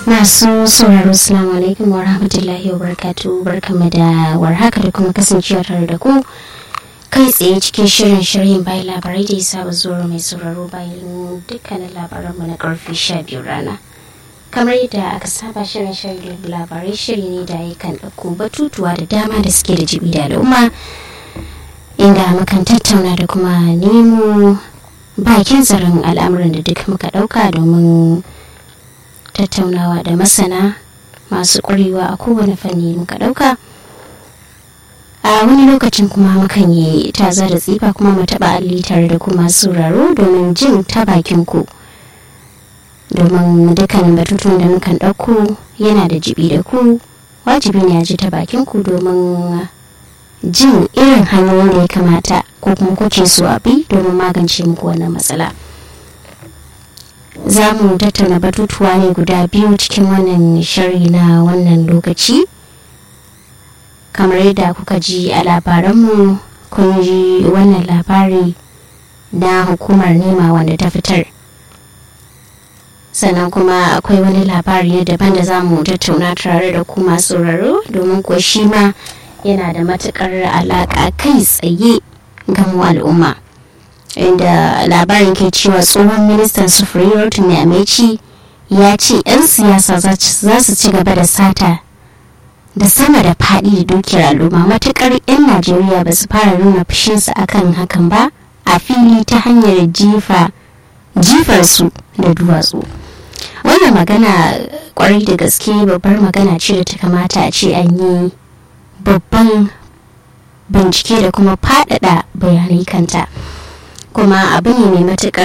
masu sauraro salamu alaikum wa rahmatullahi wa barakatu barkamu da warhaka da kuma kasancewa tare da ku kai tsaye cikin shirin shirin bayan labarai da ya saba zuwa mai sauraro bayan dukkanin labaranmu na karfe sha biyu rana kamar yadda aka saba shirin shirin labarai shiri ne da ya kan ɗauko batutuwa da dama da suke da jibi da al'umma inda mukan tattauna da kuma nemo bakin tsaron al'amuran da duk muka ɗauka domin tattaunawa da masana masu ƙwarewa a kowane fanni muka ɗauka a wani lokacin kuma mukan yi taza da tsifa kuma mu taɓa alli tare da kuma sauraro domin jin ta bakin ku domin dukkanin batutun da mukan ɗauko yana da jibi da ku wajibi ne a ji ta bakin ku domin jin irin hanyoyin da ya kamata ko kuma kuke so a bi domin magance muku wannan matsala. za mu tattauna batutuwa ne guda biyu cikin wannan shari na wannan lokaci kamar yadda kuka ji a labaranmu kun ji wannan labari na hukumar nema wanda ta fitar sannan kuma akwai wani labari na daban da za mu tattauna tare da kuma sauraro domin ko shi ma yana da matukar alaƙa kai tsaye ga mu al'umma. inda labarin ke cewa tsohon ministan sufuri rotimi ameci ya ce 'yan siyasa za su ci gaba da sata da sama da faɗi da dukiyar al'umma matukar 'yan najeriya ba su fara nuna fushinsu akan hakan ba a fili ta hanyar jifa jifarsu da duwatsu wannan magana kwarai da gaske babbar magana ce da ta kamata a ce an yi babban bincike da kuma faɗaɗa bayanai kanta. kuma abu ne mai matukar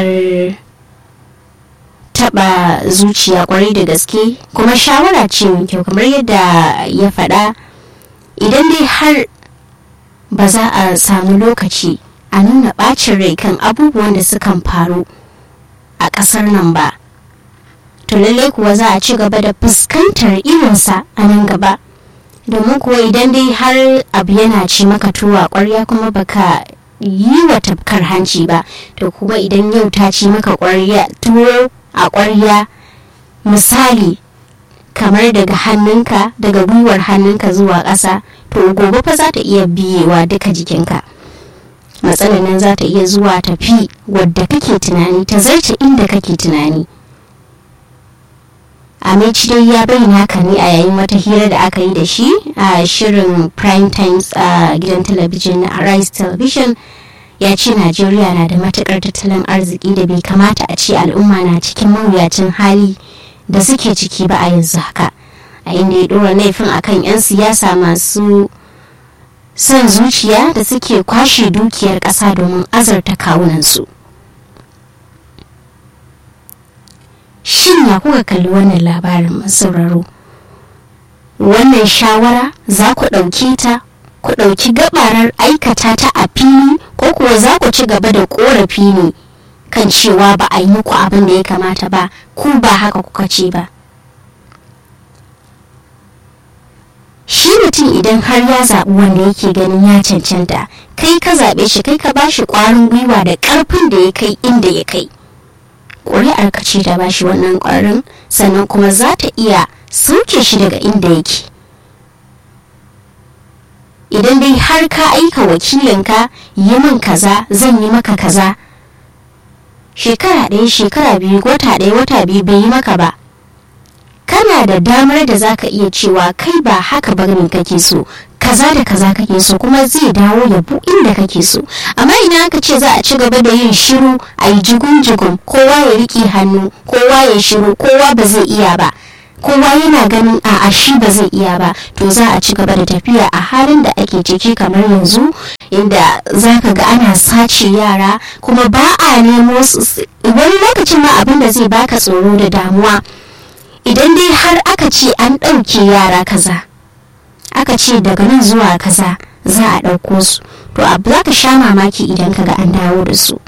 taba zuciya kwarai da gaske kuma shawara ce mai kyau kamar yadda ya faɗa idan dai har ba za a samu lokaci a nuna ɓacin rai kan abubuwan da sukan faru a ƙasar nan ba to lallai kuwa za a ci gaba da fuskantar irinsa a nan gaba domin kuwa idan dai har abu yana ci maka tuwa ƙwarya kuma baka yi wa tafkar hanci ba to kuma idan yau ta ci maka ƙwarya tuwo a ƙwarya misali kamar daga hannunka daga gwiwar hannunka zuwa ƙasa to gobe fa za ta iya biyewa duka jikinka matsalar nan za ta iya zuwa tafi wadda kake tunani ta zarce inda kake tunani Amici dai ya bayyana haka ne a yayin wata hira da aka yi da shi a shirin prime times a gidan talabijin na Arise television ya ce Najeriya na da matukar tattalin arziki da bai kamata a ce al'umma na cikin mawuyacin hali da suke ciki ba a yanzu haka a inda ya dora laifin akan 'yan siyasa masu son zuciya da suke kwashe dukiyar ƙasa domin azarta kawunansu. shin ya kuka kalli wannan labarin sauraro wannan shawara za ku ɗauke ta ku ɗauki gabarar aikata ta a fili ko kuwa za ku ci gaba da ƙorafi ne kan cewa ba a yi muku abin da ya kamata ba ku ba haka kuka ce ba shi mutum idan har ya zaɓi wanda yake ganin ya cancanta kai ka zaɓe shi kai ka ba shi ƙwarin gwiwa da ƙarfin da ya kai inda ya kai ƙuri'ar ka ce ta bashi wannan ƙwarin sannan kuma za ta iya sauke shi daga inda yake idan dai har ka aika wakilinka yi min kaza zan yi maka kaza shekara ɗaya shekara biyu wata ɗaya wata biyu bai yi maka ba kana da damar da za ka iya cewa kai ba haka ba ne kake so kaza da kaza kake so kuma zai dawo ya bu inda kake so amma idan aka ce za a ci gaba da yin shiru a yi jigun-jigun kowa ya riƙe hannu kowa ya shiru kowa ba zai iya ba kowa yana ganin a shi ba zai iya ba to za a ci gaba da tafiya a halin da ake ciki kamar yanzu inda za ka ga ana sace yara kuma ba a nemo su wani lokacin ma abin da zai baka tsoro da damuwa idan dai har aka ce an ɗauke yara kaza aka ce daga nan zuwa kaza za a ɗauko su to abu za ka sha mamaki idan ka ga an dawo da su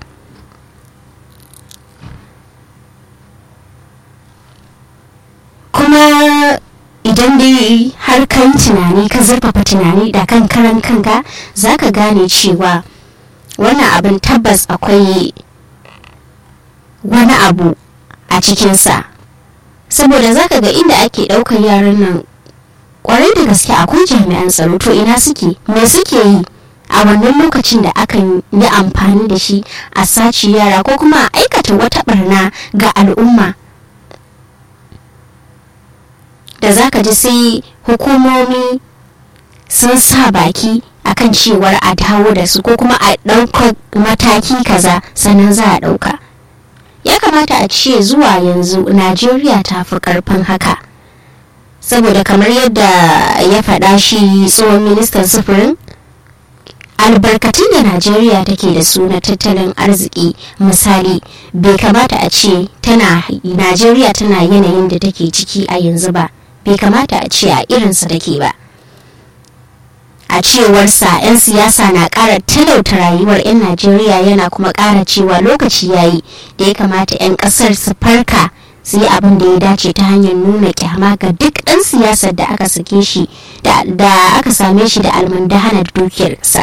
kuma idan dai har kan tunani ka zurfafa tunani da kan karan kanka za ka gane cewa wannan abin tabbas akwai wani abu a cikinsa saboda zaka ga inda ake ɗaukar yaran nan kwarai da gaske akwai jami'an tsaro to ina suke me suke yi a wannan lokacin da akan yi amfani da shi a sace yara ko kuma a aikata wata barna ga al'umma da zaka ji sai hukumomi sun sa baki akan cewar a dawo da su ko kuma a ɗaukar mataki kaza sannan za a ɗauka ya kamata a ce zuwa yanzu najeriya ta fi ƙarfin haka saboda kamar yadda ya faɗa shi tsohon ministan sufurin albarkatun da najeriya take da su na tattalin arziki misali bai kamata a ce tana najeriya tana yanayin da take ciki a yanzu ba bai kamata a ce a irinsa take ba a cewarsa 'yan siyasa na ƙara talauta rayuwar 'yan najeriya yana kuma ƙara cewa lokaci yayi da ya kamata 'yan ƙasar su farka su yi abin da ya dace ta hanyar nuna kyama ga duk ɗan siyasar da aka sake shi da aka same shi da almundahana dukiyarsa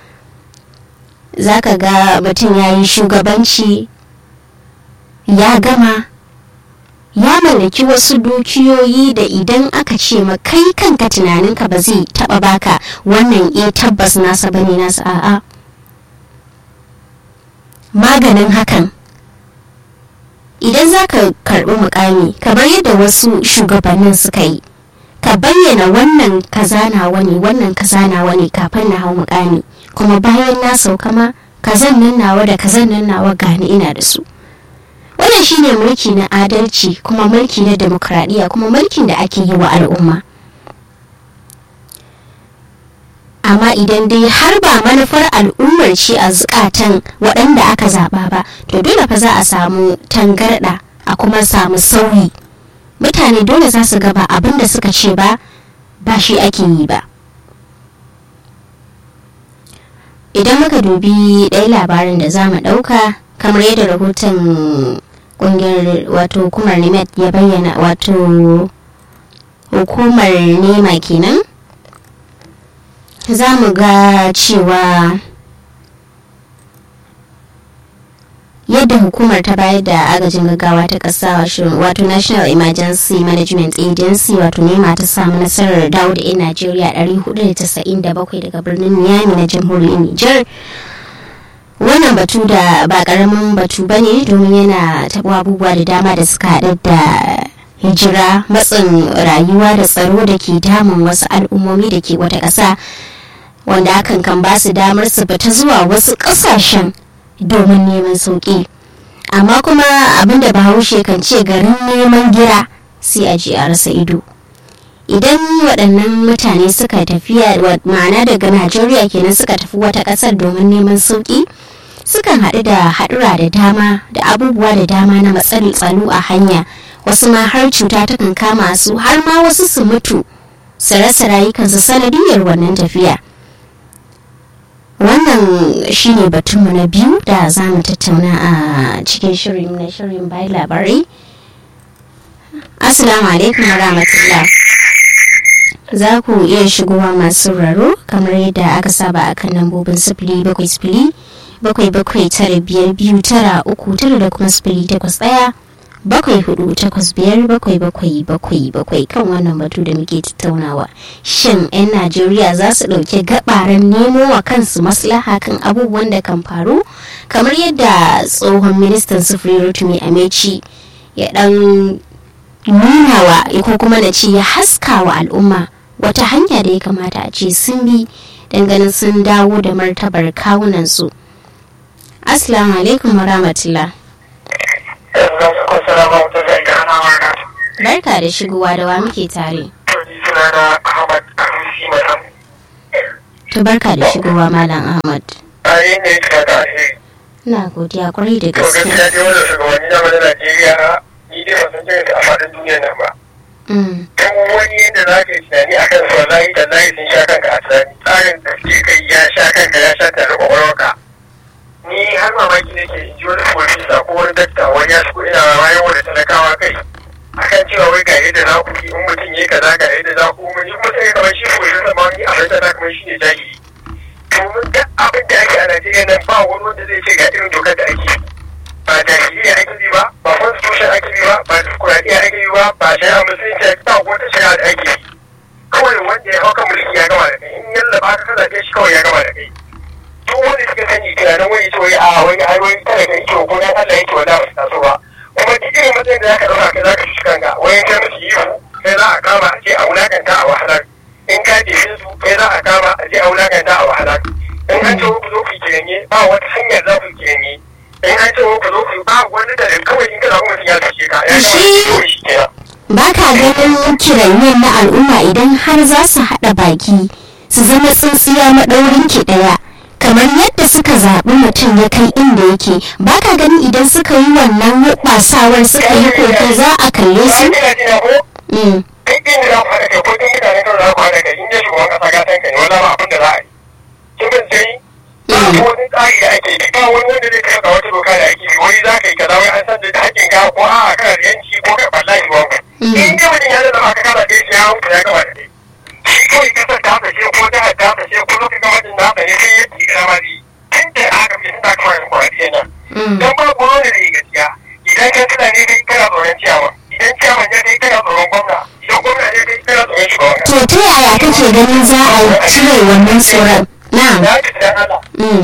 za ka ga mutum ya yi shugabanci ya gama ya mallaki wasu dukiyoyi da idan aka ce ma kai kanka tunaninka ba zai taba baka wannan e tabbas nasa bane nasa a'a maganin hakan idan za ka karbi mukami kamar yadda wasu shugabannin suka yi ka bayyana wannan kaza nawa ne wannan kaza nawa ne kafin na hau mukami kuma bayan na sauka ma kazan nan nawa da kazan nan nawa gani ina da su wannan shine mulki na adalci kuma mulki na demokradiyya kuma mulkin da ake yi wa al'umma amma idan dai har ba manufar al'ummar ce a zukatan waɗanda aka zaɓa ba to dole fa za a samu tangarɗa a kuma samu sauyi mutane dole za su gaba abin da suka ce ba ba shi ake yi ba idan muka dubi ɗaya labarin da za mu ɗauka kamar yadda rahoton ƙungiyar wato hukumar nemet ya bayyana wato hukumar nema kenan za mu ga cewa yadda hukumar ta bayar da agajin gaggawa ta ƙasa wato national emergency management agency wato nema ta samu nasarar dawo da 'yan najeriya 497 daga birnin miami na jamhuriyar niger wannan batu da ba karamin batu ba ne domin yana taɓa abubuwa da dama da suka haɗa da hijira matsin rayuwa da tsaro da ke damun wasu al'ummomi da ke wata ƙasa wanda hakan kan ba su damar su fita zuwa wasu ƙasashen domin neman sauƙi amma kuma abinda bahaushe kan ce garin neman gira sai a ji a rasa ido idan waɗannan mutane suka tafiya ma'ana daga najeriya kenan suka tafi wata ƙasar domin neman sauƙi sukan haɗu da haɗura da dama da abubuwa da dama na matsalin tsaro a hanya wasu ma har cuta takan kama su har ma wasu su mutu su rasa rayukansu sanadiyar wannan tafiya wannan shine batunmu na biyu da za mu tattauna a cikin shirin na shirin bai labarai assalamu alaikum wa rahmatullah za ku iya shigowa masu raro kamar yadda aka saba a kan lambobin sifili bakwai sifili bakwai bakwai tara biyar biyu tara uku tara da kuma sifili takwas ɗaya bakwai hudu takwas biyar bakwai bakwai bakwai bakwai kan wannan batu da muke tattaunawa shin 'yan najeriya za su ɗauki gabaran nemo wa kansu maslaha kan abubuwan da kan faru kamar yadda tsohon ministan sufuri rotumi ameci ya dan nuna wa ko kuma na ce ya haska wa al'umma wata hanya da ya kamata a ce sun bi ganin sun dawo da martabar kawunansu assalamu alaikum wa rahmatullah barka da shigowa da wa muke tare to barka da shigowa malam ahmad na godiya kwarai da gaske gaskiya dai wannan shugabanni na mana Najeriya ni dai ban san jirin a faɗin duniya nan ba. Kan wani yadda za ka yi tunani a kan wallahi da layi sun sha kanka a tunani tsarin da ke kai ya sha kanka ya sha tare kwakwalwarka. Ni har mamaki nake in ji wani profesa ko wani dakta wani ya shigo ina bayan wani talakawa kai. akan cewa wai ga yadda za ku yi in mutum ya kaza ga yadda za ku yi kuma sai kamar shi ko shi ma ni a fahimta na kamar shi ne jahili. Domin duk abin da ake a Najeriya nan ba wani wanda zai ce ga irin dokar da ake ba jahiliya ake bi ba ba constitution ake bi ba ba demokuraɗiyya ake bi ba haka ka zaɓe shi kawai ya gama da kai duk wanda suka sani tunanin wani ce wai a wani ai wani tare da yake ko na Allah yake wanda ba su taso ba kuma duk irin matsayin da zaka ɗauka kai zaka shi kanka wani kai musu ihu kai za a kama a ce a wulakanta a wahalar in ka jefe su kai za a kama a je a wulakanta a wahalar in an ce ku zo ku kiranye ba wata hanyar za ku kiranye in an ce ku zo ku ba wani da kawai in kana mutum ya tashi ka ya kawai shi kenan ba ka ganin kiranyen na al'umma idan har za su haɗa baki su zama tsintsiya maɗaurin ki ɗaya kamar yadda suka zaɓi mutum ya kai inda yake ba ka gani idan suka yi wannan hubasawar suka yi koke za a kalle su? duk inda za ku haɗa kai ko duk mutane kan za ku haɗa kai in ya shugaban ƙasa gatan kai wala ba abin da za a yi kin bin sai ba wani tsari da ake yi ba wani wanda zai kai wata doka da ake yi wani za ka yi kaza wai an san da hakkin ka ko a kana da yanci ko ka wallahi ba ku in dai mutum ya zama ka kana da shi ya huta ya gama da kai shi kawai kasar ta fashe ko ta ta fashe ko lokacin gwamnatin na fashe sai ya ci kira ma zai tun da aka fi suna kawai da kwaradiya nan don ba ku wani da gaskiya idan ka tuna ne kai kana tsoron ciyawa idan ciyawa ne kai kana tsoron gwamna idan gwamna ne kai kana tsoron shugaban To ta yaya kake ganin za a cire wannan tsoron? Na. Na ji dan Allah.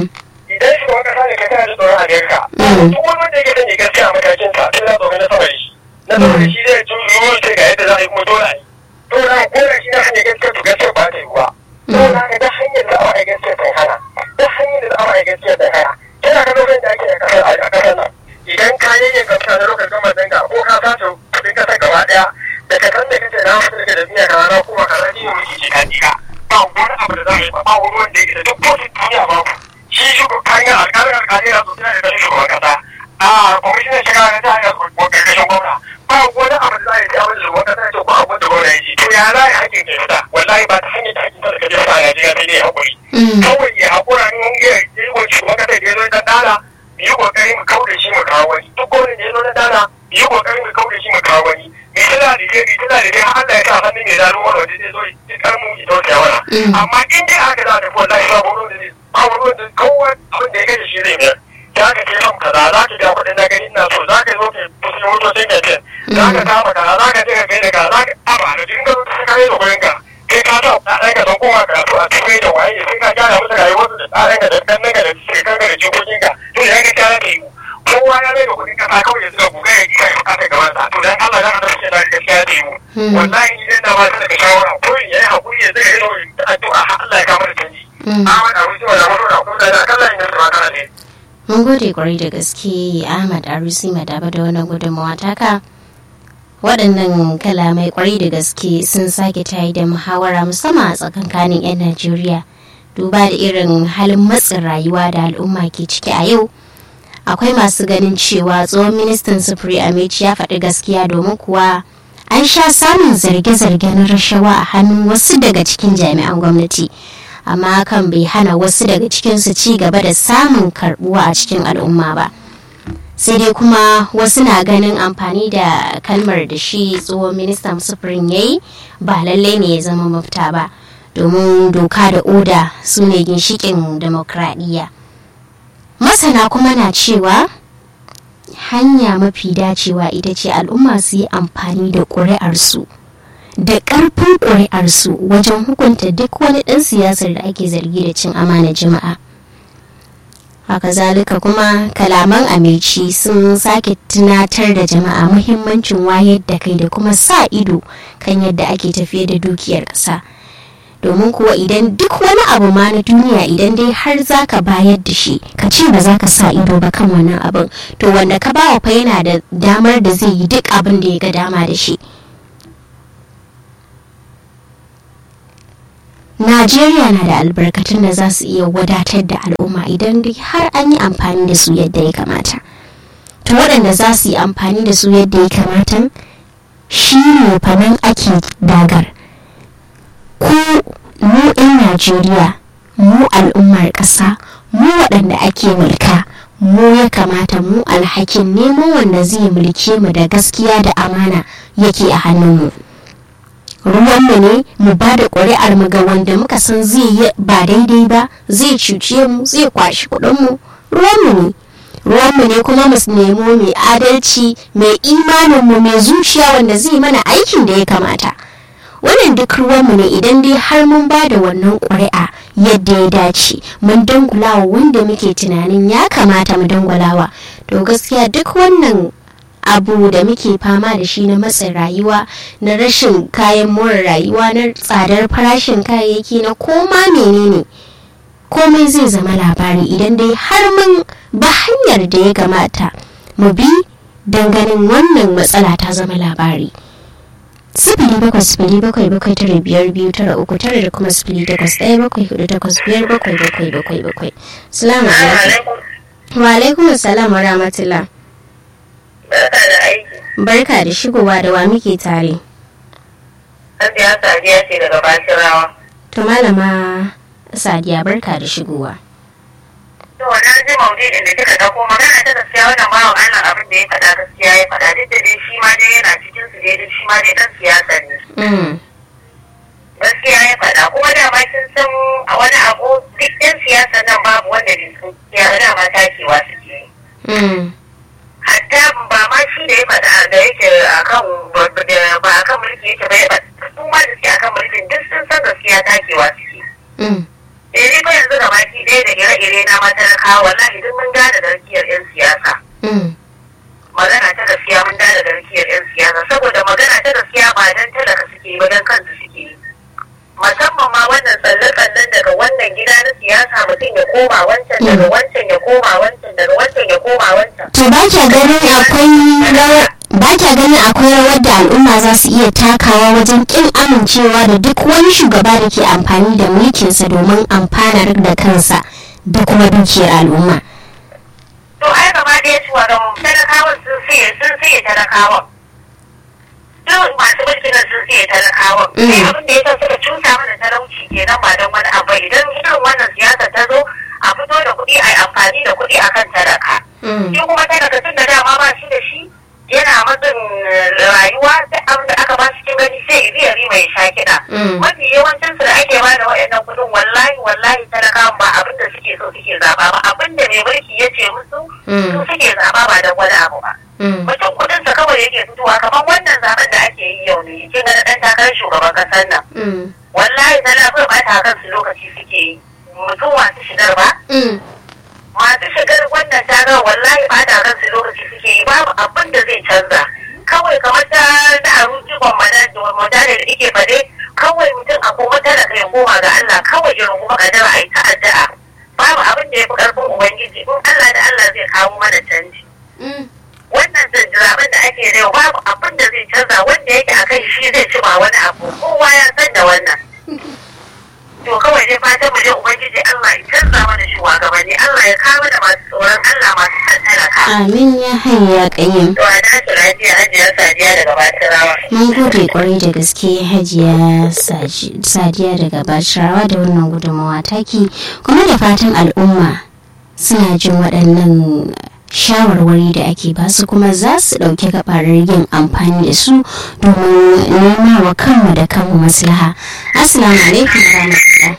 Idan shugaban kasa ne kai kana da tsoron Amerika. Duk wani wanda yake sanya gaskiya a matakin sa sai na tsoron na sama da shi. Na sama da shi zai tun zuwa sai ga yadda za a yi kuma dole a yi. Dole a kora shi na hanyar gaskiya to gaskiya ba ta yi ba. Dole a da hanyar da za a yi gaskiya sai hana. Da hanyar da za a yi gaskiya sai hana. Kina ga lokacin da ake a kasar a kasar nan. Idan ka yayyan kamfana na lokacin gama zanga ko ka sace kuɗin kasar gaba ɗaya da ka san da kace na wasu daga da duniya ka rana kuma ka rani ne muke ce ka jika. Ba wani abu da za a yi ba ba wani wanda yake da duk kotun duniya ba ku. Shi shugaban hanyar alƙalin alƙalai na sosai da ganin shugaban kasa. A kwamishinan shiga na ta hanyar ƙarƙashin gwamna. Ba wani abu da za a yi ta wani shugaban kasa ya ce ko abin da gwamna ya ce. To ya za a yi hakkin ke fita. Wallahi ba ta hanyar da hakkin talaka zai fita a Najeriya sai dai haƙuri. Kawai ya haƙura in ya yi wa shugaban kasa da ya zo ta dala yi kokari mu kauda shi mu kawo wani duk gwamnan da ya zo na dana yi kokari mu kauda shi mu kawo wani me tana da je tana da je Allah ya sa hannun mai zaro wani waje zai zo ya karmu ya dauke wala amma in dai haka za ta fi wallahi ba gwamnan da zai ba gwamnan da kowa abin da ya gaji shi zai biyar za ka ce fam kaza za ka ga kuɗin na gani ina so za ka zo ka fusi motocin ka ce za ka kama kaza za ka je ka kai da kaza za ka aba da jin gaba ka kai da kuɗin ka kai ka sa ɗaɗan ka don koma karatu a turai da waye sai ka gyara musu rayuwarsu da tsarin ka da kannan ka da shekarun ka da jikokin ka to ya ga kyara ka yi kowa ya bai da kuɗin kasa kawai ya zuga buga ya kika ya bukata gaban sa to dan Allah dan Allah sai da gaskiya da yi wallahi idan da ba ta daga shawara ko ya yi hakuri ya zuga ido addu'a har Allah ya kama da canji Ahmad Abu Sima da Muhammad Abu da da kallon yin da kana ne Mun gode kwarai da gaske Ahmad Arusi Madaba da wannan gudunmawa taka. waɗannan kalamai kwarai da gaske sun sake tayi da muhawara musamman a tsakankanin 'yan najeriya duba da irin halin matsin rayuwa da al'umma ke ciki a yau akwai masu ganin cewa tsohon ministan sufuri amici ya faɗi gaskiya domin kuwa an sha samun zarge-zarge na rashawa a hannun wasu daga cikin jami'an gwamnati amma hakan bai hana wasu daga cikinsu ci gaba da samun karbuwa a cikin al'umma ba. sai dai kuma wasu na ganin amfani da kalmar da shi tsohon ministan sufurin ya yi ba lallai ne ya zama mafita ba domin doka da oda su ne ginshikin demokradiyya masana kuma na cewa hanya mafi dacewa ita ce al'umma su yi amfani da ƙuri'arsu da ƙarfin ƙuri'arsu wajen hukunta duk wani ɗan siyasar da ake zargi da cin amana jama'a. haka zalika kuma kalaman amici sun sake tunatar da jama'a muhimmancin wayar da kai da kuma sa ido kan yadda ake tafiye da dukiyar ƙasa domin kuwa idan duk wani abu ma na duniya idan dai har za ka bayar da shi ka ce ba za ka sa ido ba kan wannan abin to wanda ka bawa fa yana da damar da zai yi duk abin da ya ga dama da shi Najeriya na da albarkatun da za su iya wadatar da al'umma idan dai har an yi amfani da su yadda ya kamata. To waɗanda za su yi amfani da su yadda ya kamata shi ne fanan ake dagar. Ko mu 'yan Najeriya, mu al'ummar ƙasa, mu waɗanda ake mulka, mu ya kamata mu alhakin nemo wanda zai mulke mu da gaskiya da amana yake a hannunmu. ruwanmu ne mu ba da ƙuri'ar mu ga wanda muka san zai yi ba daidai ba zai cuce mu zai kwashi kuɗinmu ruwanmu ne ruwanmu ne kuma mu nemo mai adalci mai imaninmu mai zuciya wanda zai mana aikin da ya kamata wannan duk ruwanmu ne idan dai har mun ba da wannan ƙuri'a yadda ya dace mun dangulawa wanda muke tunanin ya kamata mu dangulawa to gaskiya duk wannan abu da muke fama da shi na matsin rayuwa na rashin kayan more rayuwa na tsadar farashin kayayyaki na koma menene komai zai zama labari idan dai har mun ba hanyar da ya gamata mu bi ganin wannan matsala ta zama labari sifili bakwai sifili bakwai bakwai tara biyar biyu tara uku tara da kuma sifili takwas ɗaya bakwai hudu takwas biyar bakwai bakwai bakwai bakwai salamu alaikum wa alaikum salam wa rahmatullah Barka da aiki. barka da shigowa da wa muke tare Hajiya Sadiya ce daga Bashirawa. to malama sadiya barka da shigowa To na ji maudu'in da kika dauko magana ta gaskiya wannan bawan Allah abin da ya faɗa gaskiya ya faɗa duk da dai shi ma dai yana cikin su dai duk shi ma dai dan siyasa ne. Mm, Gaskiya ya faɗa kuma da ma kin san a wani abu duk ɗan siyasa nan babu wanda bai san ya da ma takewa suke yi. mm, Hatta ba ma shi da ya faɗa da yake akan ba akan mulki yake ba ya faɗa su ma da suke akan mulkin duk sun san gaskiya takewa suke. mm, eh ni fa yanzu da baki ɗaya da ire-ire na matalakawa wallahi duk mun gane garkiyar 'yan siyasa mm, magana ta gaskiya mun gane garkiyar 'yan siyasa saboda magana ta gaskiya ba dan talaka suke yi ba dan kansu suke yi musamman ma wannan tsalle-tsallen daga wannan gida na siyasa mutum ya koma wancan daga wancan ya koma wancan daga wancan ya koma wancan to ba kya ganin akwai rawar ba kya ganin akwai rawar da al'umma za su iya takawa wajen kin amincewa da duk wani shugaba da ke amfani da mulkinsa domin amfanar da kansa da kuma dukiyar al'umma to ai gaba ɗaya cewa ga talakawan sun siye sun siye talakawan duk masu mulkin nan sun siye talakawan Mm. sai abin da ya sa suka cusa mana talauci kenan ba don wani abu idan irin wannan siyasa ta zo a fito da kuɗi a yi amfani da kuɗi akan talaka Mm, shi kuma talaka tun da dama ba shi da shi yana matsin eh, rayuwa duk abin da aka ba shi kin gani sai iri iri mai sha kiɗa Mm. mafi yawancin su da ake ba da waɗannan kuɗin wallahi wallahi talakawan ba abin da suke so suke zaɓa ba abin da mai mulki ya ce musu Mm. su suke zaɓa ba don wani abu ba mm, mutum kuɗin sa kawai yake fitowa kamar wannan zaben da ake yi yau ne kin ga na ɗan takarar shugaban ƙasar nan mm, wallahi tana so ba ta kansu lokaci suke yi mutum masu shigar ba mm, masu shigar wannan tagar wallahi ba ta kansu lokaci suke yi babu abin da zai canza kawai kamar ta da aruji madada da ike faɗe kawai mutum a kuma tana kai koma ga Allah kawai irin kuma kadara a yi ta addu'a babu abin da ya fi ƙarfin ubangiji in Allah da Allah zai kawo mana canji mm. wannan zaben da ake yau babu abin da zai canza wanda yake a kai shi zai ci ba wani abu kowa ya san da wannan to kawai dai fatan mu dai ubangiji Allah ya canza mana shugabanni Allah ya kawo da masu tsoron Allah masu san talaka amin ya hanya kayyim to a dace lafiya hajiya sadiya daga batirawa mun gode kwarai da gaske hajiya Saji- sadiya daga bashirawa da wannan gudunmawa taki kuma da fatan al'umma suna jin waɗannan shawarwari da ake basu kuma za su ɗauki gabarar yin amfani da su domin nema wa kanmu da kanmu maslaha assalamu alaikum wa rahmatullah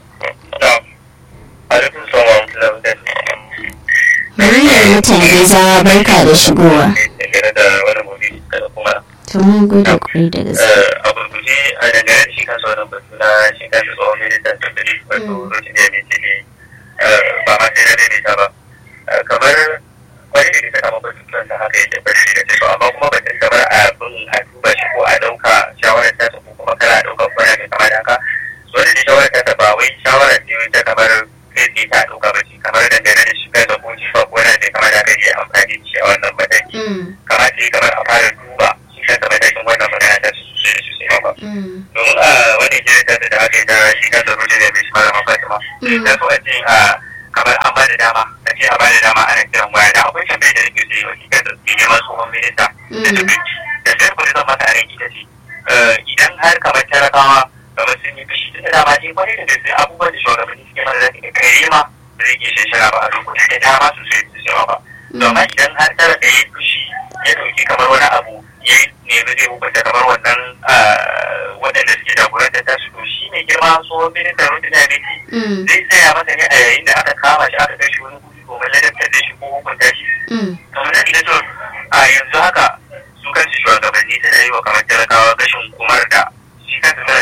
alaikum salam wa rahmatullahi wa barakatuh muryar mutane za barka da shigowa dangane da wannan mawdu'i da kuma to mun gode kwarai da gaske a gurguje a dangane da shi kansa wannan batu na shi kansa tsohon ministan tattali wato rotun da mai ne ba ma sai na daidaita ba Eh, kamar wani da ta kama batutuwan sa haka yake bari da ce to amma kuma batun kamar abin a duba shi ko a ɗauka shawarar ta ko kuma kana ɗaukar kwana mai kama da haka so da shawarar ta ba wai shawara ce wai ta kamar kai tsaye ta ɗauka ba ce kamar dangane da shi kansa ko jifa ko wani mai kama da haka ya amfani da shi a wannan mataki Mm, kamar ce kamar a fara duba shi kansa matakin wannan magana ta su sosai da sosai ba mm, domin a wani jirgin da aka yi ta shi kansa rute da mai shi malama fatima Mm. da so a ce a kamar an bada dama a ce a bada dama ana kiran waya da akwai tambayar da nake so yi wa shi kansa mai neman tsohon minista da Mm. tafi da sai kuma zan masa a ita ce eh, idan har kamar talakawa kamar sun yi fushi da dama ne wani da gaske abubuwan da shugabanni suke mana zaka ga kai ma da zai iya shashara ba a lokuta da dama sosai da yawa ba domin idan har talaka ya yi fushi ya dauki kamar wani abu ya nemi zai hukunta kamar wannan ah, waɗanda suke jagoranta ta su to shi mai girma tsohon ministan rotun ya mm, zai tsaya masa ne a yayin da aka kama shi aka kai shi wani guri domin ladabtar da shi ko hukunta shi mm, kamar da ina so a yanzu haka su kansu shugabanni suna yi wa kamar talakawa gashin kumar da shi kansa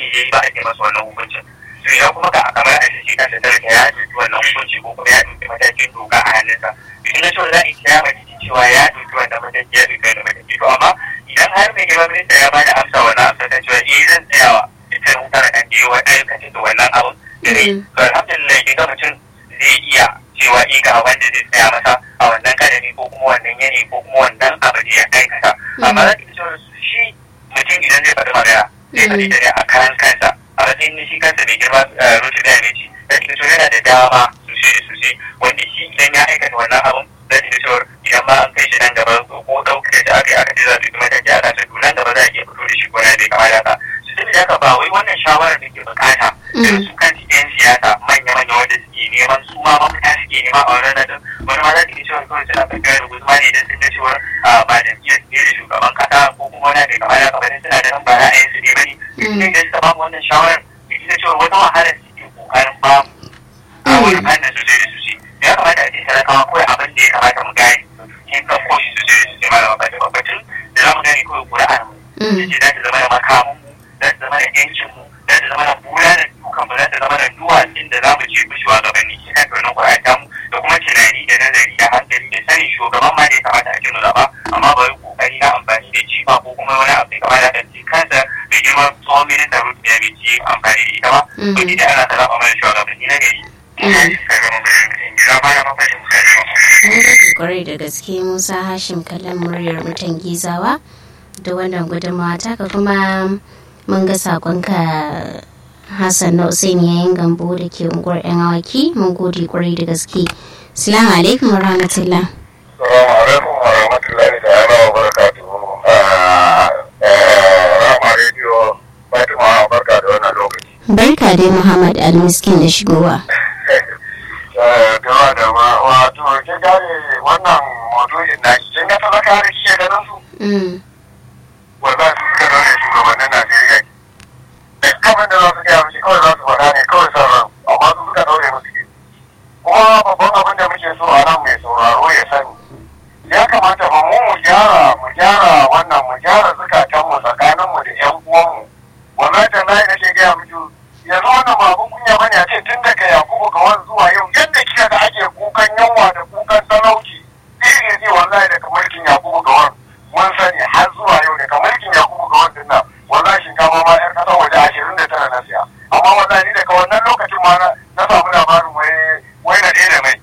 ne ya yi ba ake masa wannan hukuncin to idan kuma ka kamar a shi kansa talaka ya ɗauki wannan hukunci ko kuma ya ɗauki matakin doka a hannunsa to ina so za a yi kiyama cikin cewa ya ɗauki wannan mataki ya ɗauki wannan mataki to amma idan har mai girma minista ya bada amsa wannan amsa ta cewa eh zan tsayawa ita wutar kan da yawa aikata da wannan abun da ne to alhamdulillah kin ga mutum zai iya cewa eh ga wanda zai tsaya masa a wannan kadari ko kuma wannan yanayi ko kuma wannan abu da ya aikata amma za ki cewa shi mutum idan zai faɗi magana zai faɗi da a kayan kansa a matsayin shi kansa mai girma rutu da yamici da ke so yana da dama sosai da sosai wanda shi idan ya aikata wannan abun da ke cewa idan ma an kai shi nan gaba ko ɗaukar da aka yi aka ce za su yi mataki a kansa to nan gaba za a iya fito da shi ko na bai kamata ka su tafi da haka ba wai wannan shawarar da ke bukata da su kan yan siyasa manya-manya wanda suke neman su ma mafita suke nema a wannan nan wani ma za ta iya cewa kawai suna tafiya da guzma ne idan sun ga cewa ba da iya ne da shugaban kasa ko kuma wani bai kamata ka bane suna da nan ba ra'ayin su ne bane ne da suka bamu wannan shawarar da ita cewa wata wahala suke kokarin bamu a wani fannin sosai da sosai ya kamata a ce talakawa kawai abin da ya kamata mu gane in ka koshi sosai da sosai malama ba ta babbatun da za mu gane kawai ƙuri'ar mu ce za ta zama da makamun mu za ta zama da yancin mu za ta zama da bulalar dukan mu za ta zama da duwatsun da za mu ce mu shugabanni shi kan wannan ƙuri'ar tamu da kuma tunani da nazari da hankali da sanin shugaban ma da ya kamata a ce mu zaɓa amma ba wai ƙoƙari na amfani da jifa ko kuma wani abu da kamata da ce kansa da girma tsohon minista rutu ya bai ci amfani da ita ba to ni da ana ta zaɓa mana shugabanni na gari. kwarai da gaske musa hashim kallon muryar mutan gizawa da wannan gudunmawa taka kuma mun ga sakonka hassan na usain yayin gambo da ke unguwar yan awaki mun gode kwarai da gaske salamu alaikum wa rahmatullah salamu alaikum wa rahmatullahi da ala wa barakatuhu rama rediyo fatima barka da wannan lokaci barka dai muhammad almiskin da shigowa gawa da ma wato kin gane wannan maudu'in na kin ga talaka da kike ganin su wanda su suka zaune shugabannin Najeriya duk abin da za su gaya mishi kawai za su faɗa ne kawai son ran amma su suka daure musu ke kuma babban abin da muke so a nan mai sauraro ya sani ya kamata ba mu mu gyara mu gyara wannan mu gyara zukatanmu tsakaninmu da ƴan uwanmu wallahi da na nake gaya miki yanzu wannan ba abin kunya bane a ce tun daga Yakubu ga wani zuwa yau yadda kika ga ake kukan yunwa da kukan talauci iri ne wallahi daga mulkin Yakubu ga wani mun sani har zuwa yau daga mulkin Yakubu ga wani nan wallahi shinkafa ma yar kasar waje ashirin da tara na siya amma wallahi daga wannan lokacin ma na samu labarin wai wai na ɗaya da mai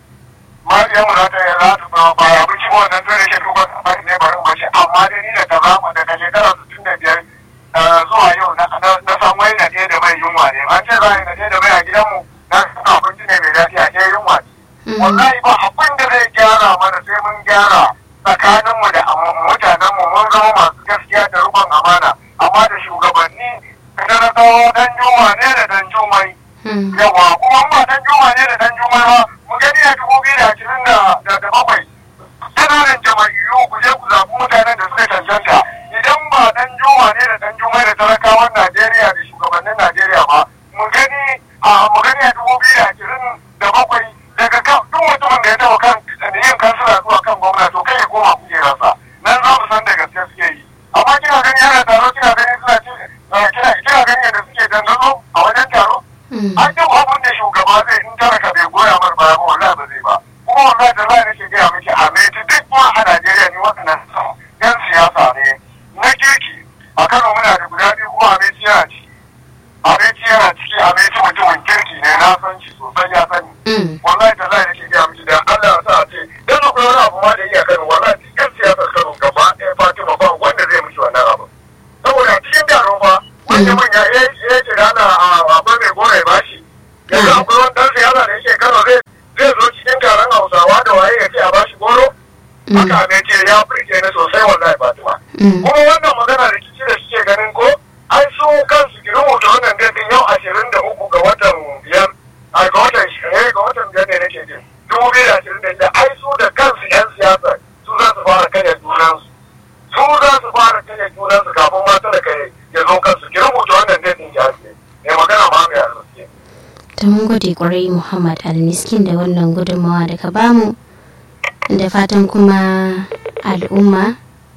ma yan mu za ta za ta ba ba abinci ba wannan tare shi duba a ne bari mu ce amma dai ni da kaza daga shekara sittin da biyar zuwa yau na san wai na ɗaya da mai yunwa ne an ce za a yi na ɗaya da mai a gidanmu na san abinci ne mai lafiya ke yunwa ce wallahi ba abin da zai gyara mana sai mun gyara tsakaninmu da mutanenmu mun zama masu gaskiya da rubon amana amma da shugabanni da na tsawo dan juma ne da dan jumai yawa kuma ba dan juma ne da dan jumai ba mu gani a dubu biyu da ashirin da bakwai ƙananan jama'iyyu ku je ku zaɓi mutanen da suka cancanta idan ba dan juma ne da dan jumai da talakawan Najeriya da shugabannin Najeriya ba mu gani a mu gani a dubu biyu da ashirin da bakwai daga kan duk mutumin da ya taɓa kan yin kansila zuwa kan gwamna to kai ya koma kujerarsa nan za mu san da gaske suke yi amma kina gani yana taro kina gani suna ci kina kina gani yadda suke dandazo a wajen taro an duk abin da shugaba zai in talaka bai goya mar baya ba wallahi ba zai ba kuma wallahi da za nake gaya miki a mai duk ma a Najeriya ni waɗannan yan siyasa ne na kirki a Kano muna da guda biyu kuma a mai yana ciki a mai yana ciki a mai mutumin kirki ne na san shi sosai ya sani wallahi da za nake gaya miki da Allah ya sa a ce dan akwai wani abu ma da iya Kano wallahi yan siyasar Kano gaba ɗaya Fatima ba wanda zai mishi wannan abu saboda cikin taro fa wanda manya ya ce da ana akwai mai gora ya bashi yanzu akwai wani ɗan siyasa da yake Kano zai zai zo cikin taron Hausawa da waye ya ce a bashi goro haka ne ce ya firce ni sosai wallahi Fatima kuma wannan magana da kici da suke ganin ko ai su kansu ki rubuta wannan datin yau ashirin da uku ga watan biyar a ga watan eh ga watan biyar ne nake jin dubu biyu da ashirin da shida ai su da kansu yan siyasa su za su fara kanya junansu su za su fara kanya junansu kafin ma talaka ya zo kansu ki rubuta wannan datin ki ake ne magana ma mai arziki ta mun gode kwarai muhammad almiskin da wannan gudunmawa da ka bamu da fatan kuma al'umma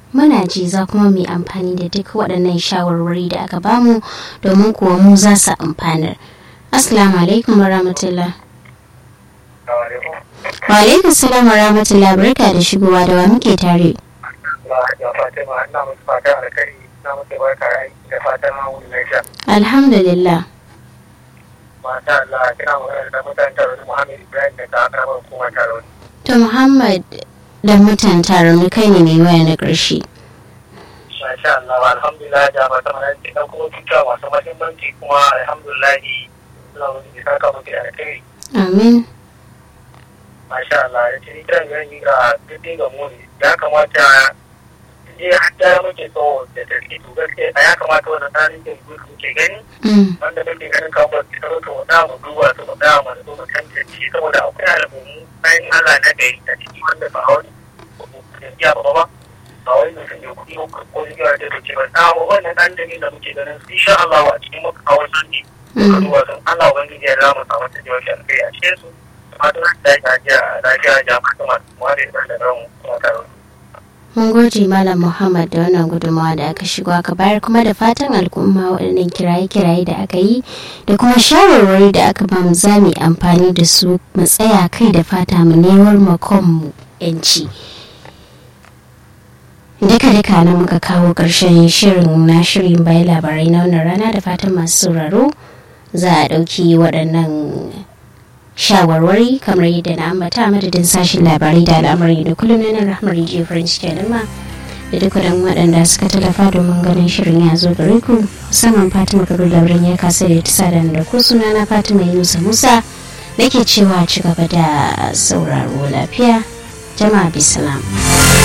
muna ji za kuma mu amfani da duk waɗannan shawarwari da aka bamu domin kuwa mu za su amfanar assalamu alaikum warahmatullah wa alaikum salam warahmatullah barka da shigowa da wa muke tare alhamdulillah Masha Allah, kina magana da mutane tare Muhammad Ibrahim da ta karamar hukumar taro. to muhammad da mutan taron kai ne mai waya na ƙarshe Masha Allah, alhamdulillah da mata mana ce dan kuma tuta masu mahimmanci kuma alhamdulillah Allah wani bisa ka muke da kai. amin Masha Allah, da ce kiran yanzu ga duk ga mu ne. Ya kamata je hatta muke so da tarki to gaskiya ya kamata wannan tsarin da muke gani Mm, wanda kake ganin kamar ta zo ta wada mu duba ta wada mu da mu tantance saboda akwai alamu bayan Allah na gari a ciki wanda ba wani ya ba ba ba wai mutum ya kuɗi ko ko ya da take ba na wannan dan da da muke ganin su insha Allah a cikin muka kawo sanni ka duba sun Allah ubangiji ya rama sa mata jiwa shi alkai a cikin su fatan da ya ga lafiya jama'a kuma wanda ya da ran kuma taro mun gode malam muhammad da wannan gudunmawa da aka shigo aka bayar kuma da fatan al'umma waɗannan kiraye-kiraye da aka yi da kuma shawarwari da aka ba mu za mu yi amfani da su mu tsaya kai da fata mu newar makonmu yanci duka duka na muka kawo ƙarshen shirin na shirin bayan labarai na wannan rana da fatan masu sauraro za a ɗauki waɗannan shawarwari kamar yadda na ambata madadin sashen labarai da al'amari da kullum na nan rahmar jiya farin ciki al'umma da duk waɗanda suka tallafa domin ganin shirin ya zo gare ku musamman fatima kabir lauren ya kasa da ta sada da ku suna na fatima yunusa musa nake cewa ci gaba da sauraro lafiya jama'a bisalam.